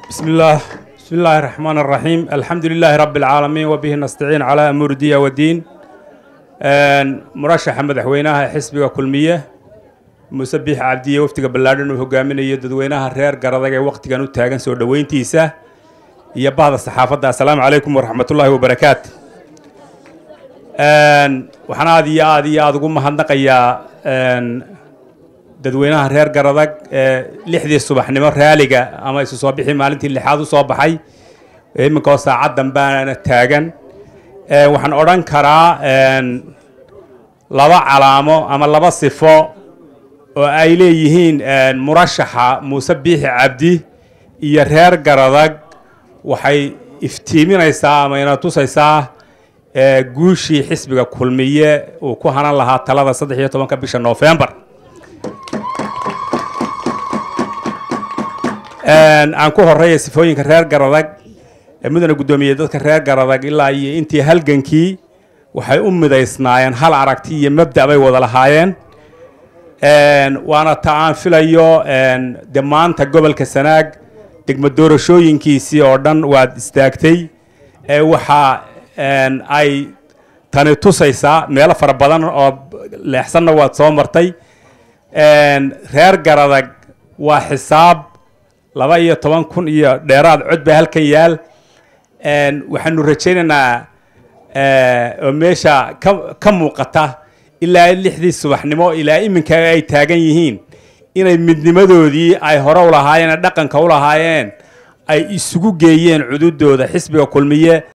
بسم الله بسم الله الرحمن الرحيم الحمد لله رب العالمين وبه نستعين على أمور الدين والدين مرشح مدحوينها حسبك كلمية مسبح عبدية وفتك بلادن وهجامين يددوينها رير قرضك وقت كانوا تاجن سور دوين تيسا يا بعض الصحافة السلام عليكم ورحمة الله وبركاته waxaan aad iyo aad iyo aada ugu mahadnaqayaa dadweynaha reer garadag ee lixdii subaxnimo raaliga ama isu soo bixi maalintii lixaad u soo baxay iminka oo saacaddan baana taagan waxaan odhan karaa laba calaamo ama laba sifo oo ay leeyihiin murashaxa muuse biixi cabdi iyo reer garadag waxay iftiiminaysaa ama ina tusaysaa guushii xisbiga kulmiye uu ku hanan lahaa talada saddex iyo tobanka bisha noofembar aan ku horeeya sifooyinka reer garadag mudane guddoomiye dadka reer garadag ilaa iyo intii halgankii waxay u midaysnaayeen hal aragti iyo mabda bay wada lahaayeen waana ta aan filayo de maanta gobolka sanaag degmo doorashooyinkiisii oo dhan waad istaagtay waxaa ay tani tusaysaa meelo fara badan oo leexsanna waad soo martay reer garadag waa xisaab laba iyo toban kun iyo dheeraad cod baa halkan yaal waxaanu rajaynaynaa oo meesha ka ka muuqata ilaa lixdii subaxnimo ilaa iminka ay taagan yihiin inay midnimadoodii ay hore u lahaayeen dhaqanka u lahaayeen ay isugu geeyeen cududooda xisbiga kulmiye